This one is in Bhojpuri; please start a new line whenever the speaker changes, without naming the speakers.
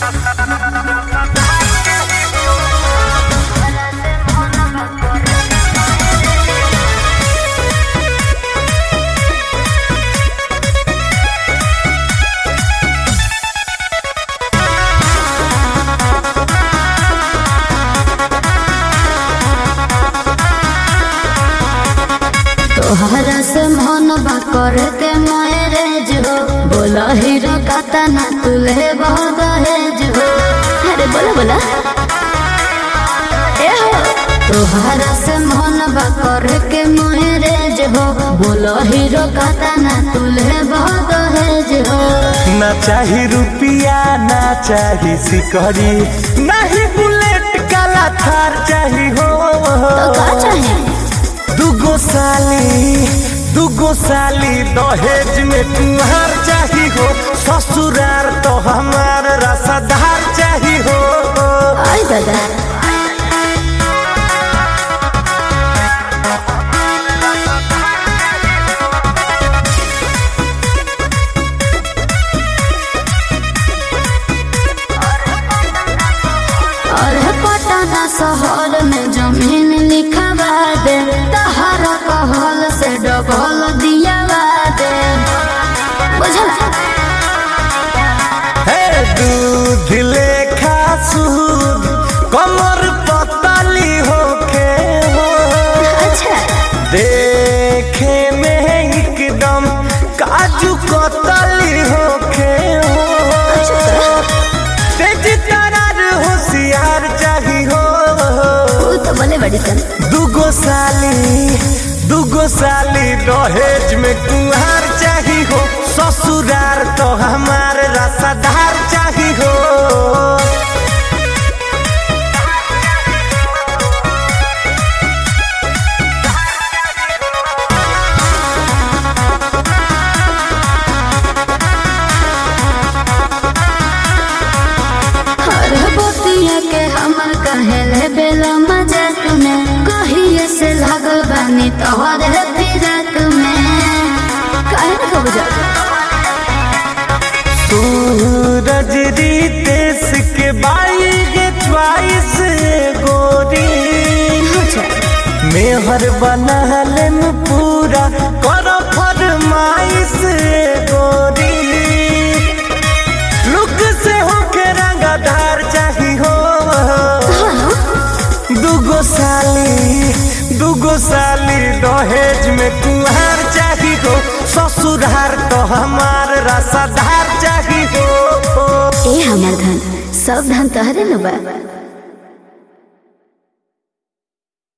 तोहरा से मन बा करे के मैरेज हो बोला हीरो काता ना तुले बहुत दहेज हो अरे बोला बोला ए हो तोहरा से मन बा करे के मैरेज हो बोला हीरो काता ना तुले बहुत दहेज हो
ना चाही रुपिया ना चाही सिकरी नहीं बुलेट काला थार चाही हो
तो का चाहे
दुगो साली दुगो साली दहेज में तुम्हार चाही हो ससुरार तो हमार रसदार चाही हो
आई दादा और पटना शहर में जमीन लिखवा दे तहरा कहल से डबल दियावा दे बुझला
हे दूध लेखा सूद कमर पतली होके हो
अच्छा
देखे में एकदम काजू कतली होके हो तेज तरार होशियार चाही हो
तू तो बोले बड़ी सन
दुगो साली दुगो साली दहेज में कुहार चाही हो ससुरार तो हमार रसदार चाही हो
हर बोतिया के हमर कहेले बेला मजाक में कहिए से लागल बानी तोहरे फिरक में काहे ना कब जा
सूरज रितेश के बाई के च्वाइस गोरी
अच्छा
मेहर बनहलन पूरा कर फरमाइश गोरी लुक से होके रंगदार चाही हो दुगो साली दुगो साली दहेज में कुहार चाही हो ससुरार तो हमार रसदार चाही हो
ए हमर धन सब धन तहरे न बा